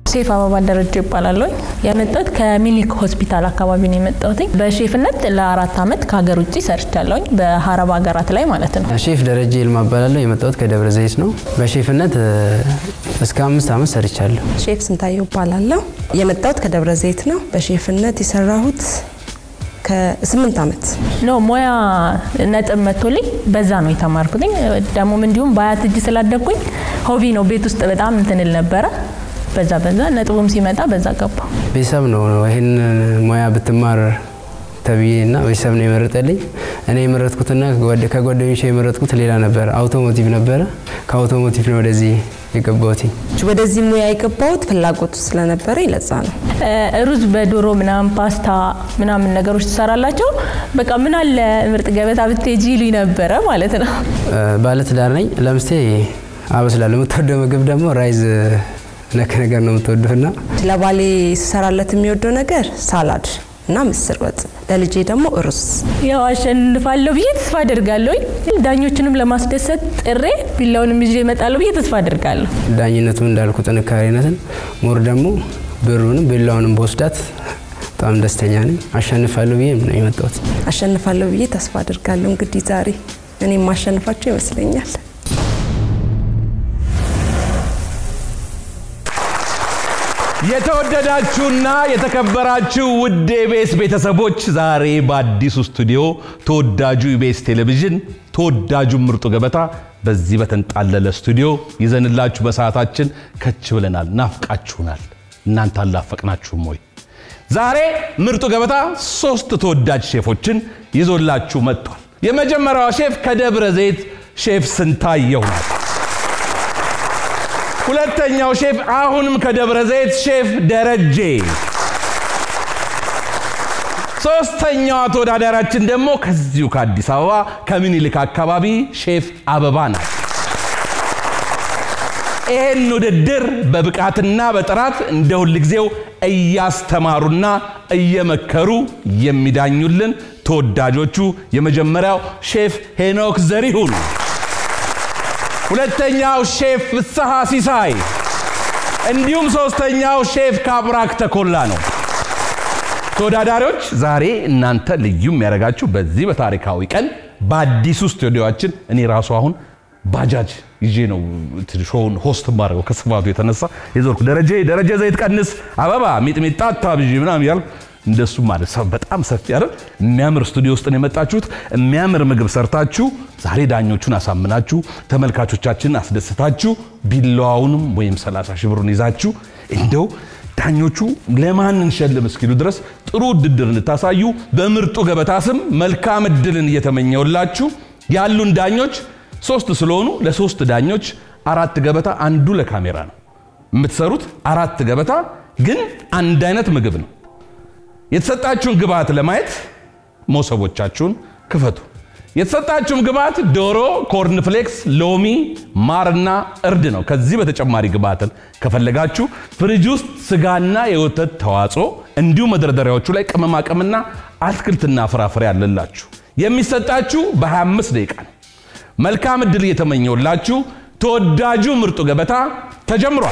ሼፍ አበባ ደረጀ ይባላለሁ። የመጣሁት ከሚኒክ ሆስፒታል አካባቢ ነው የመጣሁት። በሼፍነት ለአራት ዓመት ከሀገር ውጭ ሰርቻለሁኝ፣ በሀረብ ሀገራት ላይ ማለት ነው። ሼፍ ደረጀ ይልማ እባላለሁ። የመጣሁት ከደብረ ዘይት ነው። በሼፍነት እስከ አምስት ዓመት ሰርቻለሁ። ሼፍ ስንታየው እባላለሁ። የመጣሁት ከደብረ ዘይት ነው። በሼፍነት የሰራሁት ከስምንት ዓመት ኖ ሙያ ነጥብ መጥቶልኝ በዛ ነው የተማርኩትኝ። ደግሞም እንዲሁም በአያት እጅ ስላደግኩኝ ሆቢ ነው ቤት ውስጥ በጣም እንትንል ነበረ። በዛ በዛ ነጥቡም ሲመጣ በዛ ገባ። ቤተሰብ ነው ይህን ሙያ ብትማር ተብዬ እና ቤተሰብ ነው የመረጠልኝ። እኔ የመረጥኩትና ከጓደኞቼ የመረጥኩት ሌላ ነበረ፣ አውቶሞቲቭ ነበረ። ከአውቶሞቲቭ ነው ወደዚህ የገባሁት። ወደዚህ ሙያ የገባሁት ፍላጎቱ ስለነበረ ለዛ ነው። ሩዝ በዶሮ ምናምን ፓስታ ምናምን ነገሮች ትሰራላቸው። በቃ ምን አለ ምርጥ ገበታ ብትሄጂ ይሉኝ ነበረ ማለት ነው። ባለትዳር ነኝ። ለምስቴ አበስላለሁ። የምትወደው ምግብ ደግሞ ራይዝ ነክ ነገር ነው የምትወደውና ለባሌ ስሰራለት የሚወደው ነገር ሳላድ እና ምስር ወጥ፣ ለልጄ ደግሞ ሩዝ። ያው አሸንፋለሁ ብዬ ተስፋ አደርጋለሁ። ዳኞችንም ለማስደሰት ጥሬ ቢላውንም ይዤ እመጣለሁ ብዬ ተስፋ አደርጋለሁ። ዳኝነቱ እንዳልኩ ጥንካሬነትን ሞር ደግሞ ብሩንም ቢላውንም በወስዳት በጣም ደስተኛ ነኝ። አሸንፋለሁ ብዬ ነው የመጣሁት። አሸንፋለሁ ብዬ ተስፋ አደርጋለሁ። እንግዲህ ዛሬ እኔም ማሸንፋቸው ይመስለኛል። የተወደዳችሁና የተከበራችሁ ውድ ኢቢኤስ ቤተሰቦች ዛሬ በአዲሱ ስቱዲዮ ተወዳጁ ኢቢኤስ ቴሌቪዥን ተወዳጁ ምርጡ ገበታ በዚህ በተንጣለለ ስቱዲዮ ይዘንላችሁ በሰዓታችን ከች ብለናል። ናፍቃችሁናል። እናንተ አላፈቅናችሁም ወይ? ዛሬ ምርጡ ገበታ ሶስት ተወዳጅ ሼፎችን ይዞላችሁ መጥቷል። የመጀመሪያዋ ሼፍ ከደብረ ዘይት ሼፍ ስንታየሁ ናት። ሁለተኛው ሼፍ አሁንም ከደብረ ዘይት ሼፍ ደረጀ። ሶስተኛዋ ተወዳዳሪያችን ደግሞ ከዚሁ ከአዲስ አበባ ከምኒልክ አካባቢ ሼፍ አበባ ናት። ይህን ውድድር በብቃትና በጥራት እንደ ሁልጊዜው እያስተማሩና እየመከሩ የሚዳኙልን ተወዳጆቹ የመጀመሪያው ሼፍ ሄኖክ ዘሪሁን ሁለተኛው ሼፍ ፍስሐ ሲሳይ እንዲሁም ሶስተኛው ሼፍ ካብራክ ተኮላ ነው። ተወዳዳሪዎች ዛሬ እናንተ ልዩ የሚያደርጋችሁ በዚህ በታሪካዊ ቀን በአዲሱ ስቱዲዮችን እኔ ራሱ አሁን ባጃጅ ይዤ ነው ሾውን ሆስት ማድረገው ከስፋቱ የተነሳ የዞርኩ ደረጀ ደረጀ ዘይት ቀንስ አበባ ሚጥሚጣ አታብዢ ምናምን እያልኩ እንደሱ ማለት ሰው በጣም ሰፊ አይደል? የሚያምር ስቱዲዮ ውስጥ ነው የመጣችሁት። የሚያምር ምግብ ሰርታችሁ ዛሬ ዳኞቹን አሳምናችሁ ተመልካቾቻችንን አስደስታችሁ ቢላዋውንም ወይም 30 ሺህ ብሩን ይዛችሁ እንደው ዳኞቹ ለማን እንሸልም እስኪሉ ድረስ ጥሩ ውድድር እንድታሳዩ በምርጡ ገበታ ስም መልካም እድልን እየተመኘውላችሁ ያሉን ዳኞች ሶስት ስለሆኑ ለሶስት ዳኞች አራት ገበታ፣ አንዱ ለካሜራ ነው የምትሰሩት። አራት ገበታ ግን አንድ አይነት ምግብ ነው። የተሰጣችሁን ግብአት ለማየት መሶቦቻችሁን ክፈቱ። የተሰጣችሁን ግብአት ዶሮ፣ ኮርንፍሌክስ፣ ሎሚ፣ ማርና እርድ ነው። ከዚህ በተጨማሪ ግብአትን ከፈለጋችሁ ፍሪጅ ውስጥ ስጋና የወተት ተዋጽኦ እንዲሁም መደርደሪያዎቹ ላይ ቅመማ ቅመምና አትክልትና ፍራፍሬ አለላችሁ። የሚሰጣችሁ በ25 ደቂቃ ነው። መልካም እድል እየተመኘውላችሁ ተወዳጁ ምርጡ ገበታ ተጀምሯል።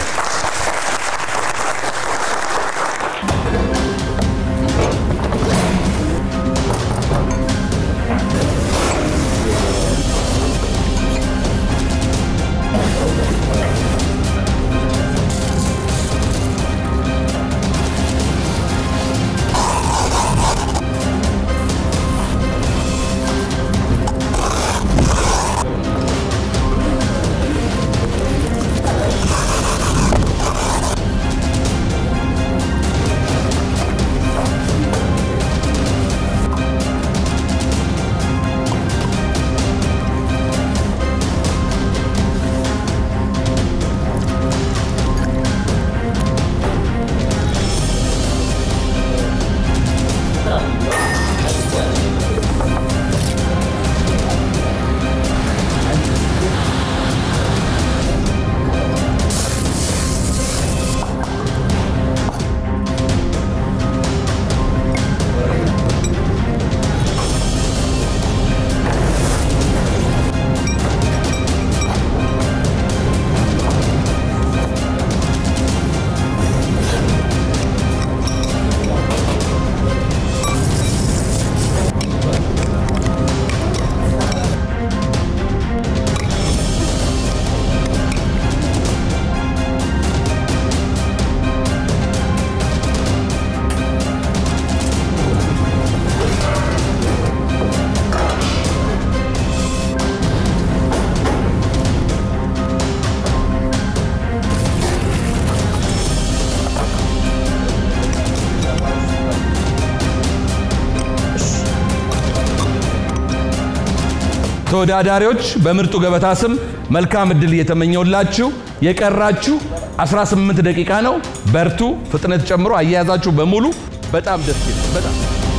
ተወዳዳሪዎች በምርጡ ገበታ ስም መልካም እድል እየተመኘውላችሁ የቀራችሁ 18 ደቂቃ ነው። በርቱ። ፍጥነት ጨምሮ አያያዛችሁ በሙሉ በጣም ደስ ይላል። በጣም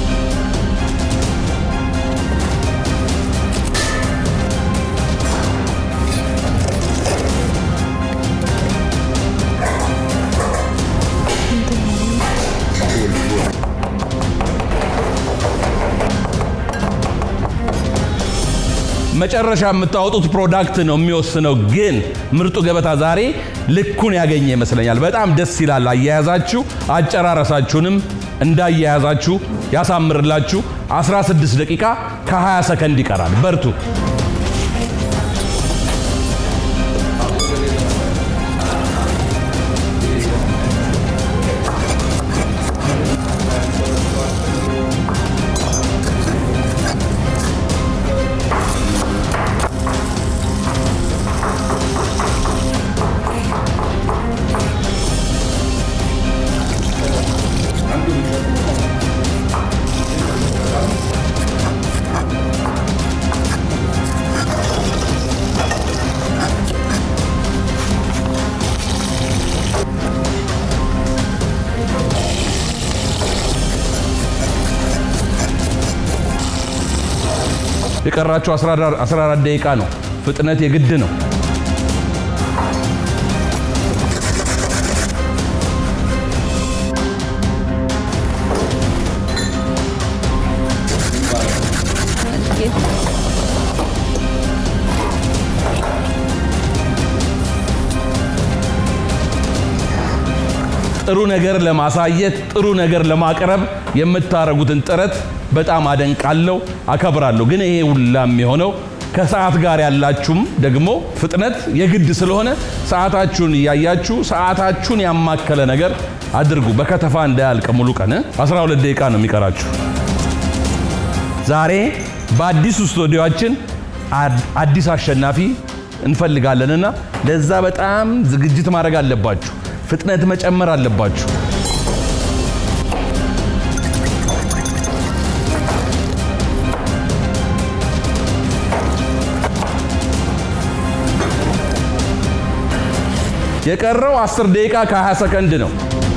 መጨረሻ የምታወጡት ፕሮዳክት ነው የሚወስነው። ግን ምርጡ ገበታ ዛሬ ልኩን ያገኘ ይመስለኛል። በጣም ደስ ይላል አያያዛችሁ። አጨራረሳችሁንም እንዳያያዛችሁ ያሳምርላችሁ። 16 ደቂቃ ከ20 ሰከንድ ይቀራል። በርቱ። የቀራችሁ 14 ደቂቃ ነው። ፍጥነት የግድ ነው። ጥሩ ነገር ለማሳየት ጥሩ ነገር ለማቅረብ የምታረጉትን ጥረት በጣም አደንቃለሁ፣ አከብራለሁ። ግን ይሄ ሁላ የሚሆነው ከሰዓት ጋር ያላችሁም ደግሞ ፍጥነት የግድ ስለሆነ ሰዓታችሁን እያያችሁ ሰዓታችሁን ያማከለ ነገር አድርጉ። በከተፋ እንዳያልቅ ሙሉ ቀን 12 ደቂቃ ነው የሚቀራችሁ። ዛሬ በአዲሱ ስቱዲዮአችን አዲስ አሸናፊ እንፈልጋለንና ለዛ በጣም ዝግጅት ማድረግ አለባችሁ። ፍጥነት መጨመር አለባችሁ። የቀረው 10 ደቂቃ ከ20 ሰከንድ ነው።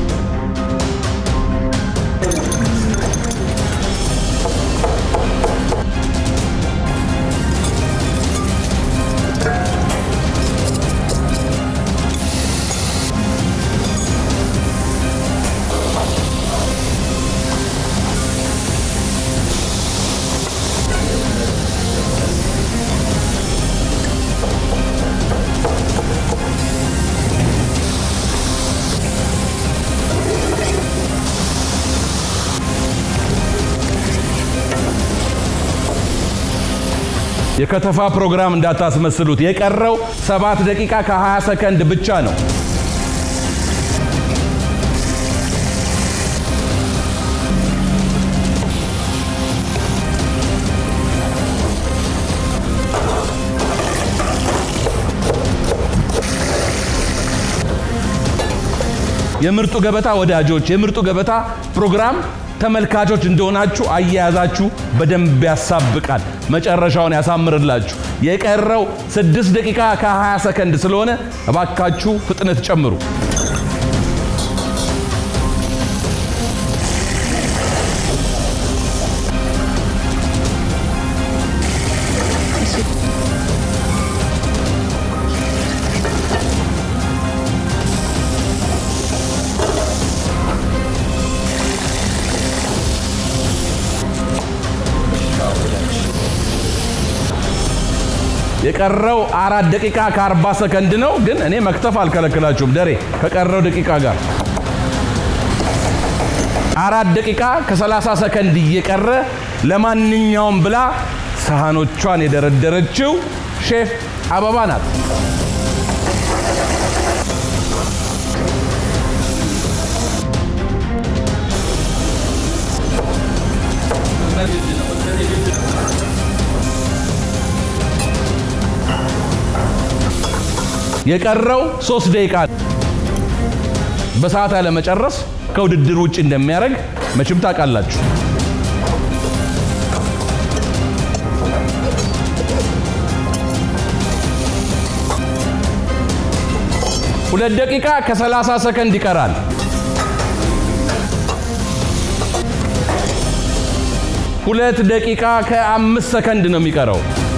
የከተፋ ፕሮግራም እንዳታስመስሉት። የቀረው 7 ደቂቃ ከ20 ሰከንድ ብቻ ነው። የምርጡ ገበታ ወዳጆች፣ የምርጡ ገበታ ፕሮግራም ተመልካቾች እንደሆናችሁ አያያዛችሁ በደንብ ያሳብቃል፣ መጨረሻውን ያሳምርላችሁ። የቀረው 6 ደቂቃ ከ20 ሰከንድ ስለሆነ እባካችሁ ፍጥነት ጨምሩ። የቀረው አራት ደቂቃ ከ40 ሰከንድ ነው። ግን እኔ መክተፍ አልከለክላችሁም። ደሬ ከቀረው ደቂቃ ጋር አራት ደቂቃ ከ30 ሰከንድ እየቀረ ለማንኛውም ብላ ሰሃኖቿን የደረደረችው ሼፍ አበባ ናት። የቀረው ሶስት ደቂቃ በሰዓት ያለመጨረስ ከውድድር ውጭ እንደሚያደርግ መቼም ታውቃላችሁ። ሁለት ደቂቃ ከ30 ሰከንድ ይቀራል። ሁለት ደቂቃ ከአምስት ሰከንድ ነው የሚቀረው።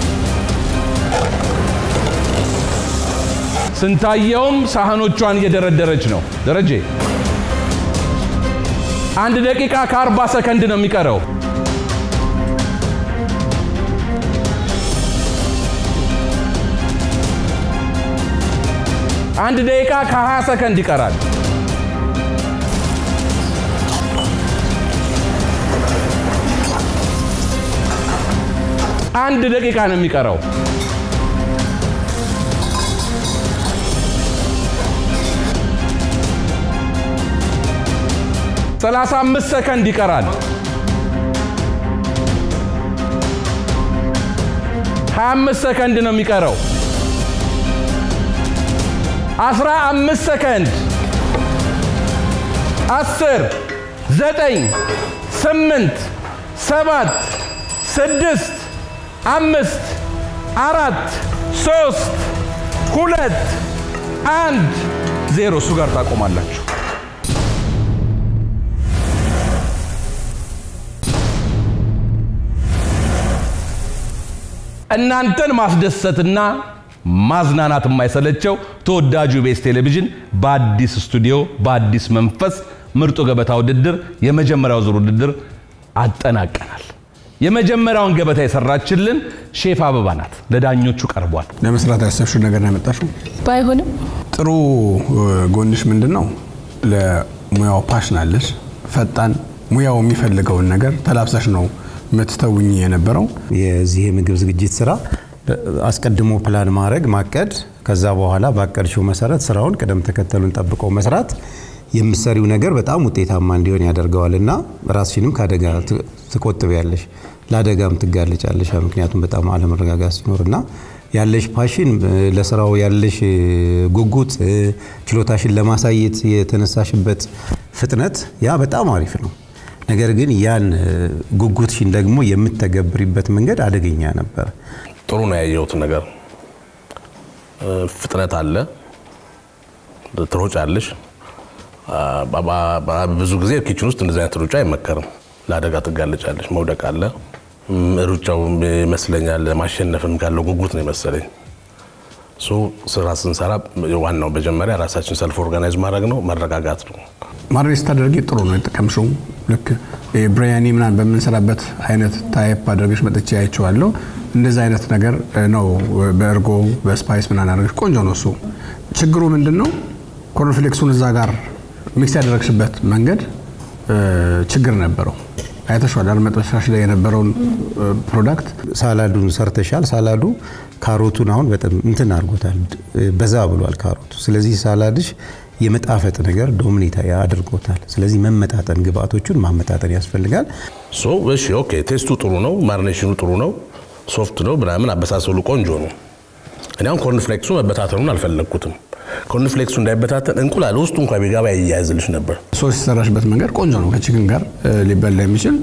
ስንታየውም ሳህኖቿን እየደረደረች ነው። ደረጀ አንድ ደቂቃ ከአርባ ሰከንድ ነው የሚቀረው። አንድ ደቂቃ ከ20 ሰከንድ ይቀራል። አንድ ደቂቃ ነው የሚቀረው። ሰላሳ አምስት ሰከንድ ይቀራል። ሀያ አምስት ሰከንድ ነው የሚቀረው። አስራ አምስት ሰከንድ አስር ዘጠኝ ስምንት ሰባት ስድስት አምስት አራት ሶስት ሁለት አንድ ዜሮ እሱ ጋር ታቆማላችሁ። እናንተን ማስደሰትና ማዝናናት የማይሰለቸው ተወዳጁ ቤስ ቴሌቪዥን በአዲስ ስቱዲዮ በአዲስ መንፈስ ምርጡ ገበታ ውድድር የመጀመሪያው ዙር ውድድር አጠናቀናል። የመጀመሪያውን ገበታ የሰራችልን ሼፍ አበባ ናት። ለዳኞቹ ቀርቧል። ለመስራት ያሰብሽው ነገር ነው ያመጣሽው። ባይሆንም ጥሩ ጎንሽ ምንድን ነው? ለሙያው ፓሽን አለሽ። ፈጣን ሙያው የሚፈልገውን ነገር ተላብሰሽ ነው የምትተውኝ የነበረው። የዚህ የምግብ ዝግጅት ስራ አስቀድሞ ፕላን ማድረግ ማቀድ፣ ከዛ በኋላ ባቀድሽው መሰረት ስራውን ቅደም ተከተሉን ጠብቆ መስራት የምሰሪው ነገር በጣም ውጤታማ እንዲሆን ያደርገዋል እና ራስሽንም ከአደጋ ትቆጥቢያለሽ፣ ለአደጋም ትጋለጫለሽ። ምክንያቱም በጣም አለመረጋጋት ሲኖር እና ያለሽ ፓሽን ለስራው ያለሽ ጉጉት ችሎታሽን ለማሳየት የተነሳሽበት ፍጥነት ያ በጣም አሪፍ ነው። ነገር ግን ያን ጉጉትሽን ደግሞ የምተገብሪበት መንገድ አደገኛ ነበር። ጥሩ ነው ያየሁት ነገር። ፍጥነት አለ፣ ትሮጫለሽ። ብዙ ጊዜ ኪችን ውስጥ እንደዚህ አይነት ሩጫ አይመከርም። ለአደጋ ትጋለጫለሽ። መውደቅ አለ። ሩጫው ይመስለኛል ማሸነፍም ካለው ጉጉት ነው የመሰለኝ። እሱ ስራ ስንሰራ ዋናው መጀመሪያ ራሳችን ሰልፍ ኦርጋናይዝ ማድረግ ነው፣ መረጋጋት ነው። ማድሬት ስታደርጊ ጥሩ ነው የጠቀምሽው። ልክ ብሪያኒ ምናምን በምንሰራበት አይነት ታይፕ አድርገሽ መጥቼ አይቼዋለሁ። እንደዚህ አይነት ነገር ነው በእርጎ በስፓይስ ምናምን አድርገሽ ቆንጆ ነው እሱ። ችግሩ ምንድን ነው? ኮርንፍሌክሱን እዛ ጋር ሚክስ ያደረግሽበት መንገድ ችግር ነበረው። አይተሽዋል አይደል? መጥበሻሽ ላይ የነበረውን ፕሮዳክት ሳላዱን ሰርተሻል። ሳላዱ ካሮቱን አሁን በጣም እንትን አድርጎታል፣ በዛ ብሏል ካሮቱ። ስለዚህ ሳላድሽ የመጣፈጥ ነገር ዶሚኔት አድርጎታል። ስለዚህ መመጣጠን፣ ግብአቶቹን ማመጣጠን ያስፈልጋል። ሶ እሺ፣ ኦኬ፣ ቴስቱ ጥሩ ነው፣ ማርኔሽኑ ጥሩ ነው፣ ሶፍት ነው ምናምን፣ አበሳሰሉ ቆንጆ ነው። እኔ አሁን ኮርንፍሌክሱ መበታተኑን አልፈለግኩትም። ኮርንፍሌክሱ እንዳይበታተን እንቁላል ውስጡ እንኳ ቢገባ ይያያዝልሽ ነበር። ሶስ የሰራሽበት መንገድ ቆንጆ ነው። ከቺክን ጋር ሊበላ የሚችል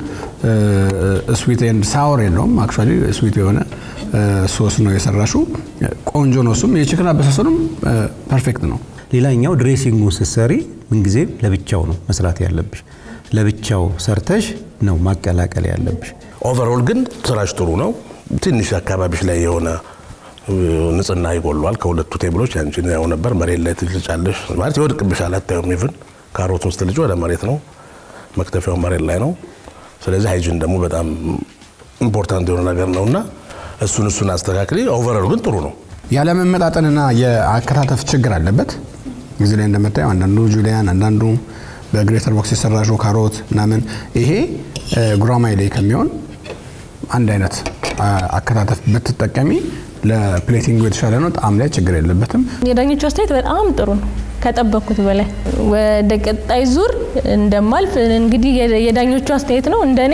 ስዊት ኤንድ ሳወር የለውም። አክቹዋሊ ስዊት የሆነ ሶስ ነው የሰራሹ። ቆንጆ ነው። እሱም የቺክን አበሳሰሉም ፐርፌክት ነው። ሌላኛው ድሬሲንጉን ስትሰሪ ምንጊዜም ለብቻው ነው መስራት ያለብሽ። ለብቻው ሰርተሽ ነው ማቀላቀል ያለብሽ። ኦቨርኦል ግን ስራሽ ጥሩ ነው። ትንሽ አካባቢሽ ላይ የሆነ ንጽህና ይጎሏል። ከሁለቱ ቴብሎች ያንቺን ያው ነበር መሬት ላይ ትልጫለሽ ማለት ይወድቅብሻል። አታዩም። ኢቭን ካሮቱን ስትልጭ ወደ መሬት ነው፣ መክተፊያው መሬት ላይ ነው። ስለዚህ ሃይጂን ደግሞ በጣም ኢምፖርታንት የሆነ ነገር ነው እና እሱን እሱን አስተካክሊ። ኦቨርኦል ግን ጥሩ ነው። ያለመመጣጠንና የአከታተፍ ችግር አለበት። ጊዜ ላይ እንደምታየው አንዳንዱ ጁሊያን፣ አንዳንዱ በግሬተር ቦክስ የሰራሽው ካሮት ምናምን፣ ይሄ ጉራማይ ላይ ከሚሆን አንድ አይነት አከታተፍ ብትጠቀሚ ለፕሌቲንጉ የተሻለ ነው። ጣዕም ላይ ችግር የለበትም። የዳኞቹ አስተያየት በጣም ጥሩ ነው፣ ከጠበቅኩት በላይ። ወደ ቀጣይ ዙር እንደማልፍ እንግዲህ የዳኞቹ አስተያየት ነው እንደኔ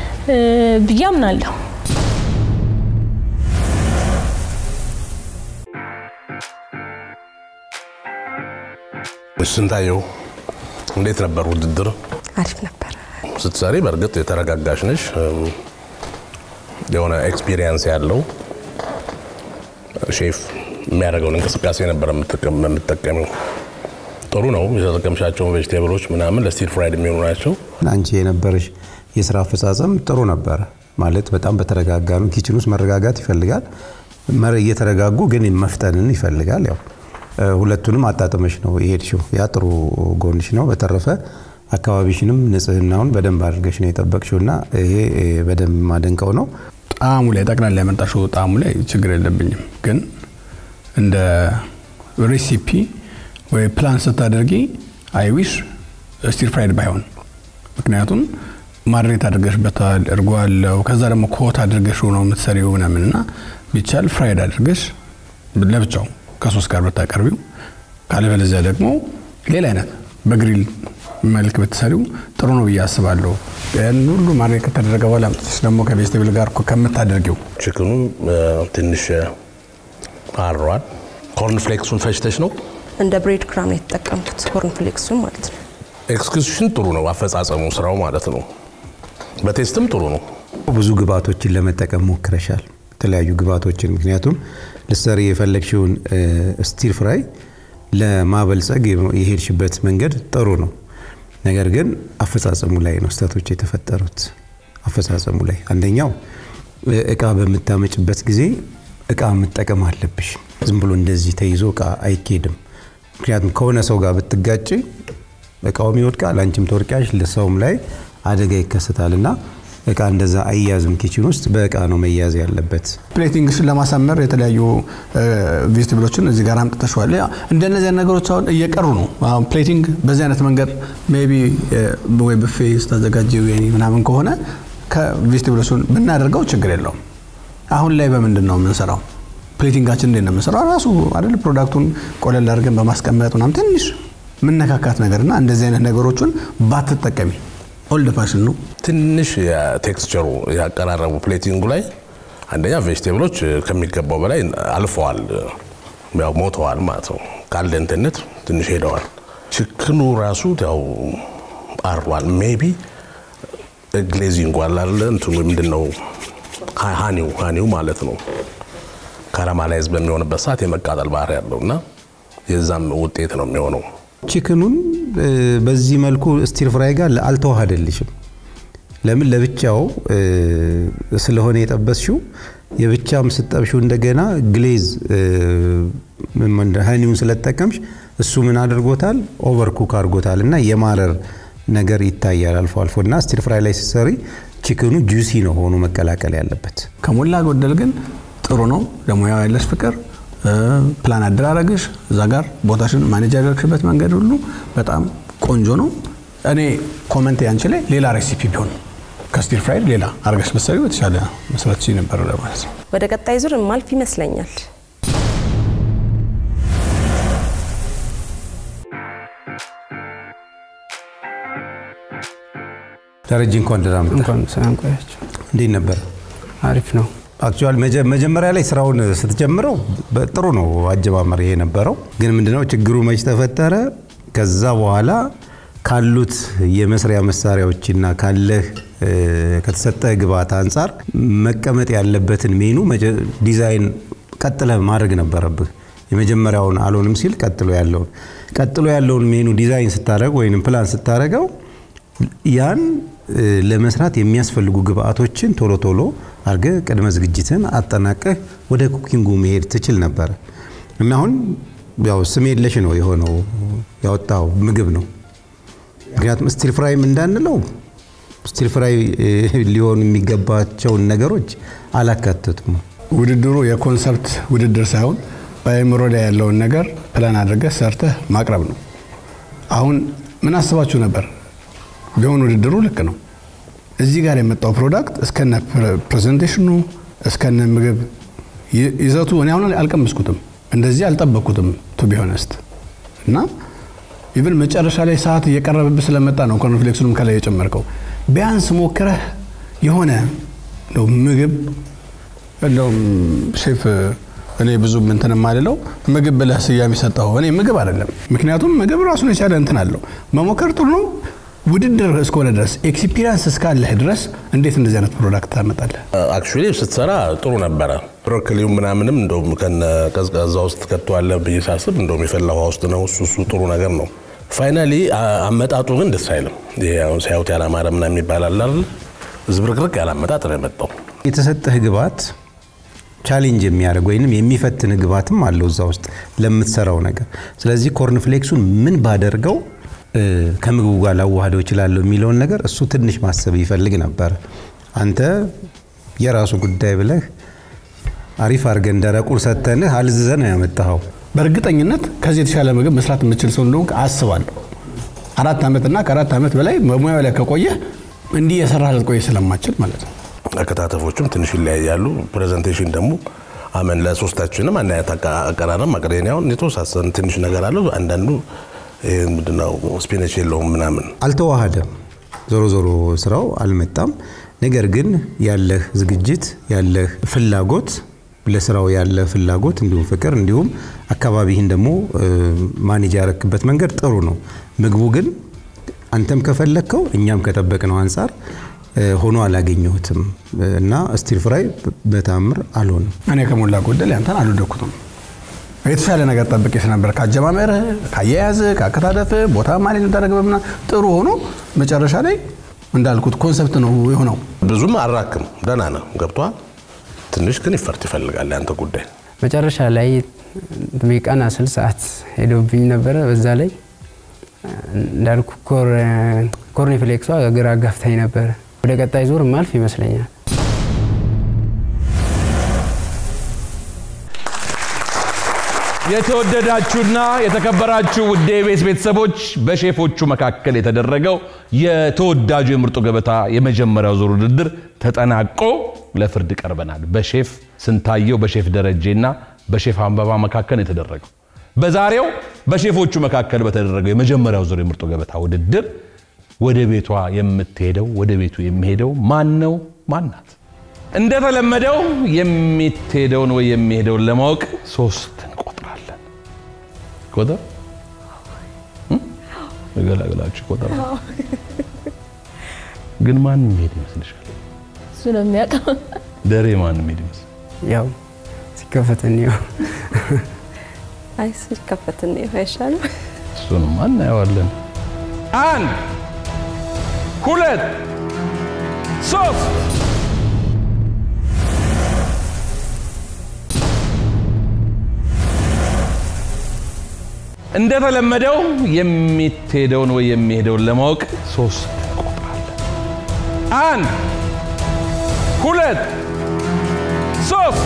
ብዬ አምናለሁ። ስንታየው እንዴት ነበር ውድድር? አሪፍ ነበረ። ስትሰሪ በእርግጥ የተረጋጋሽ ነሽ፣ የሆነ ኤክስፒሪየንስ ያለው ሼፍ የሚያደርገውን እንቅስቃሴ ነበር የምትጠቀሚው። ጥሩ ነው። የተጠቀምሻቸውን ቬጅቴብሎች ምናምን ለስቲር ፍራይድ የሚሆኑ ናቸው። አንቺ የነበረሽ የስራ አፈጻጸም ጥሩ ነበረ ማለት በጣም በተረጋጋ ነው። ኪችን ውስጥ መረጋጋት ይፈልጋል። እየተረጋጉ ግን መፍጠንን ይፈልጋል። ያው ሁለቱንም አጣጥመሽ ነው የሄድሽው። ያ ጥሩ ጎንሽ ነው። በተረፈ አካባቢሽንም ንጽህናውን በደንብ አድርገሽ ነው የጠበቅሽው እና ይሄ በደንብ ማደንቀው ነው። ጣዕሙ ላይ ጠቅላላ ያመጣሽው ጣዕሙ ላይ ችግር የለብኝም፣ ግን እንደ ሬሲፒ ወይ ፕላን ስታደርጊ አይዊሽ ስቲር ፍራይድ ባይሆን ምክንያቱም ማድሬት አድርገሽበታል፣ እርጎ አለው። ከዛ ደግሞ ኮት አድርገሽ ነው የምትሰሪው ምናምን እና ቢቻል ፍራይድ አድርገሽ ለብቻው ከሶስት ጋር ብታቀርቢው፣ ካለበለዚያ ደግሞ ሌላ አይነት በግሪል መልክ ብትሰሪው ጥሩ ነው ብዬ አስባለሁ። ያን ሁሉ ማድሬት ከተደረገ በኋላ አምጥተሽ ደግሞ ከቬጅቴብል ጋር እኮ ከምታደርጊው ችክኑ ትንሽ አሯል። ኮርን ፍሌክሱን ፈጭተሽ ነው እንደ ብሬድ ክራም ነው የተጠቀምኩት፣ ኮርን ፍሌክሱን ማለት ነው። ኤክስኪዩሽን ጥሩ ነው፣ አፈጻጸሙ ስራው ማለት ነው። በቴስትም ጥሩ ነው። ብዙ ግብአቶችን ለመጠቀም ሞክረሻል፣ የተለያዩ ግብአቶችን። ምክንያቱም ልትሰሪ የፈለግሽውን ስቲር ፍራይ ለማበልጸግ የሄድሽበት መንገድ ጥሩ ነው። ነገር ግን አፈጻጸሙ ላይ ነው ስህተቶች የተፈጠሩት። አፈጻጸሙ ላይ አንደኛው እቃ በምታመጭበት ጊዜ እቃ መጠቀም አለብሽ። ዝም ብሎ እንደዚህ ተይዞ እቃ አይኬድም። ምክንያቱም ከሆነ ሰው ጋር ብትጋጭ እቃውም ይወድቃል፣ አንቺም ተወድቂያለሽ፣ ለሰውም ላይ አደጋ ይከሰታል እና እቃ እንደዛ አያዝም። ኪችን ውስጥ በእቃ ነው መያዝ ያለበት። ፕሌቲንግሽን ለማሳመር የተለያዩ ቬጅቴብሎችን እዚህ ጋር አምጥተሸዋል። እንደነዚህ ነገሮች አሁን እየቀሩ ነው። አሁን ፕሌቲንግ በዚህ አይነት መንገድ ሜይ ቢ ወይ ብፌ ስታዘጋጅ ወይኒ ምናምን ከሆነ ከቬጅቴብሎቹን ብናደርገው ችግር የለውም። አሁን ላይ በምንድን ነው የምንሰራው? ፕሌቲንጋችን እንዴት ነው የምንሰራው? ራሱ አይደል ፕሮዳክቱን ቆለል አድርገን በማስቀመጥ ምናምን ትንሽ ምነካካት ነገርና እንደዚህ አይነት ነገሮችን ባትጠቀሚ ኦልድ ፋሽን ነው። ትንሽ የቴክስቸሩ ያቀራረቡ ፕሌቲንጉ ላይ አንደኛ ቬጅቴብሎች ከሚገባው በላይ አልፈዋል፣ ያው ሞተዋል ማለት ነው። ካለንትነት ትንሽ ሄደዋል። ችክኑ ራሱ ያው አርቧል። ሜቢ ግሌዚንግ አላለ እንትኑ ምንድን ነው ሃኒው ሃኒው ማለት ነው ካራማላይዝ በሚሆንበት ሰዓት የመቃጠል ባህሪ ያለው እና የዛም ውጤት ነው የሚሆነው። ቺክኑን በዚህ መልኩ ስቲር ፍራይ ጋር አልተዋሃደልሽም። ለምን ለብቻው ስለሆነ የጠበስሽው የብቻም ስጠብሽው እንደገና ግሌዝ ሀኒውን ስለጠቀምሽ እሱ ምን አድርጎታል? ኦቨር ኩክ አድርጎታል እና የማረር ነገር ይታያል አልፎ አልፎ እና ስቲር ፍራይ ላይ ስትሰሪ ቺክኑ ጁሲ ነው ሆኖ መቀላቀል ያለበት። ከሞላ ጎደል ግን ጥሩ ነው። ለሙያው ያለሽ ፍቅር ፕላን አደራረግሽ እዛ ጋር ቦታሽን ማኔጅ ያደረግሽበት መንገድ ሁሉ በጣም ቆንጆ ነው። እኔ ኮመንት ያንቺ ላይ ሌላ ሬሲፒ ቢሆን ከስቲር ፍራይድ ሌላ አርገሽ ብትሰሪው የተሻለ መስራት ነበር ለማለት ነው። ወደ ቀጣይ ዙር ማልፍ ይመስለኛል። ደረጀ እንኳን ደህና መጣህ። እንኳን ሰላም ቆያችሁ። እንዴት ነበር? አሪፍ ነው። አክቹዋሊ መጀመሪያ ላይ ስራውን ስትጀምረው ጥሩ ነው አጀማመር ይሄ ነበረው። ግን ምንድነው ችግሩ መች ተፈጠረ? ከዛ በኋላ ካሉት የመስሪያ መሳሪያዎችና ካለህ ከተሰጠህ ግብዓት አንጻር መቀመጥ ያለበትን ሜኑ ዲዛይን ቀጥለህ ማድረግ ነበረብህ። የመጀመሪያውን አልሆንም ሲል ቀጥሎ ያለውን ቀጥሎ ያለውን ሜኑ ዲዛይን ስታደረግ ወይም ፕላን ስታደረገው ያን ለመስራት የሚያስፈልጉ ግብአቶችን ቶሎ ቶሎ አድርገህ ቅድመ ዝግጅትን አጠናቀህ ወደ ኩኪንጉ መሄድ ትችል ነበረ እና አሁን ያው ስም የለሽ ነው የሆነው ያወጣው ምግብ ነው። ምክንያቱም ስቲል ፍራይም እንዳንለው ስቲል ፍራይ ሊሆኑ የሚገባቸውን ነገሮች አላካተቱም። ውድድሩ የኮንሰፕት ውድድር ሳይሆን በአእምሮ ላይ ያለውን ነገር ፕላን አድርገህ ሰርተህ ማቅረብ ነው። አሁን ምን አስባችሁ ነበር? ቢሆን ውድድሩ ልክ ነው። እዚህ ጋር የመጣው ፕሮዳክት እስከነ ፕሬዘንቴሽኑ እስከነ ምግብ ይዘቱ እኔ አሁን አልቀመስኩትም፣ እንደዚህ አልጠበቅኩትም ቱ ቢሆነስት እና ኢቭን መጨረሻ ላይ ሰዓት እየቀረበብህ ስለመጣ ነው ኮርንፍሌክሱንም ከላይ የጨመርከው። ቢያንስ ሞክረህ የሆነ እንደው ምግብ እንደውም ሼፍ እኔ ብዙ እንትን የማልለው ምግብ ብለህ ስያሜ ሰጠኸው። እኔ ምግብ አይደለም፣ ምክንያቱም ምግብ ራሱን የቻለ እንትን አለው። መሞከር ጥሩ ነው፣ ውድድር እስከሆነ ድረስ ኤክስፒሪንስ እስካለህ ድረስ እንዴት እንደዚህ አይነት ፕሮዳክት ታመጣለህ? አክቹዋሊ ስትሰራ ጥሩ ነበረ። ብሮኮሊው ምናምንም እንደውም ከነ ቀዝቃዛ ውስጥ ከተዋለ ብዬ ሳስብ እንደውም የፈላ ውሃ ውስጥ ነው። እሱ እሱ ጥሩ ነገር ነው። ፋይናሊ አመጣጡ ግን ደስ አይልም። ይሄ አሁን ሲያዩት ያላማረ ምናምን የሚባል አለ አይደል? ዝብርቅርቅ ያለ አመጣጥ ነው የመጣው። የተሰጠህ ግብዓት ቻሌንጅ የሚያደርግ ወይንም የሚፈትን ግብዓትም አለው እዛ ውስጥ ለምትሰራው ነገር። ስለዚህ ኮርንፍሌክሱን ምን ባደርገው እ፣ ከምግቡ ጋር ላዋህደው እችላለሁ የሚለውን ነገር እሱ ትንሽ ማሰብ ይፈልግ ነበር። አንተ የራሱ ጉዳይ ብለህ አሪፍ አድርገን ደረቁን ሰተንህ አልዝዘህ ነው ያመጣኸው። በእርግጠኝነት ከዚህ የተሻለ ምግብ መስራት የምችል ሰው እንደሆንክ አስባለሁ። አራት ዓመትና ከአራት ዓመት በላይ በሙያው ላይ ከቆየህ እንዲህ የሰራህ ልትቆይ ስለማችል ማለት ነው። አከታተፎችም ትንሽ ይለያያሉ። ፕሬዘንቴሽን ደግሞ አመን ለሶስታችንም አንድ አይነት አቃ- አቀራረብ ማቅረብ አሁን የተወሳሰን ትንሽ ነገር አለው። አንዳንዱ ይሄ ምንድነው ስፒነች የለውም ምናምን አልተዋሃደም። ዞሮ ዞሮ ስራው አልመጣም። ነገር ግን ያለህ ዝግጅት ያለህ ፍላጎት ለስራው ያለ ፍላጎት እንዲሁም ፍቅር እንዲሁም አካባቢህን ደግሞ እ፣ ማኔጅ ያረክበት መንገድ ጥሩ ነው። ምግቡ ግን አንተም ከፈለግከው እኛም ከጠበቅነው አንጻር እ፣ ሆኖ አላገኘሁትም እና ስቲር ፍራይ በታምር አልሆንም። እኔ ከሞላ ጎደል ያንተን አልወደኩትም። የተሻለ ነገር ጠብቄ ስለነበር ከአጀማመርህ፣ ከአያያዝህ፣ ከአከታተፍህ ቦታ ማኔጅ የምታደርግበት ምናምን ጥሩ ሆኖ መጨረሻ ላይ እንዳልኩት ኮንሰፕት ነው የሆነው። ብዙም አራክም ደህና ነው ገብቷል። ትንሽ ግን ይፈርት ይፈልጋል ያንተ ጉዳይ። መጨረሻ ላይ ቀን አስር ሰዓት ሄዶብኝ ነበረ። በዛ ላይ እንዳልኩ ኮርኒፍሌክሷ ግራ ጋፍታኝ ነበረ። ወደ ቀጣይ ዙር ማልፍ ይመስለኛል። የተወደዳችሁና የተከበራችሁ ውድ የኢቢኤስ ቤተሰቦች በሼፎቹ መካከል የተደረገው የተወዳጁ የምርጡ ገበታ የመጀመሪያው ዙር ውድድር ተጠናቆ ለፍርድ ቀርበናል። በሼፍ ስንታየው፣ በሼፍ ደረጄና በሼፍ አንበባ መካከል የተደረገው በዛሬው በሼፎቹ መካከል በተደረገው የመጀመሪያው ዙር የምርጡ ገበታ ውድድር ወደ ቤቷ የምትሄደው ወደ ቤቱ የሚሄደው ማን ነው? ማን ናት? እንደተለመደው የምትሄደውን ወይ የሚሄደውን ለማወቅ ሶስት እንቆጥራለን። ቆጠር ገላገላችሁ ቆጠር። ግን ማን የሚሄድ ይመስልሻል? እሱ ነው የሚያውቀው። ደሬ ማን የሚሄድ ይመስል? ያው ሲከፈት እንየው። አይ ሲከፈት ነው አይሻልም? እሱንም እናየዋለን። አንድ ሁለት ሶስት እንደተለመደው የምትሄደውን ወይ የሚሄደውን ለማወቅ ሶስት እንቆጥራለን። አንድ ሁለት ሶስት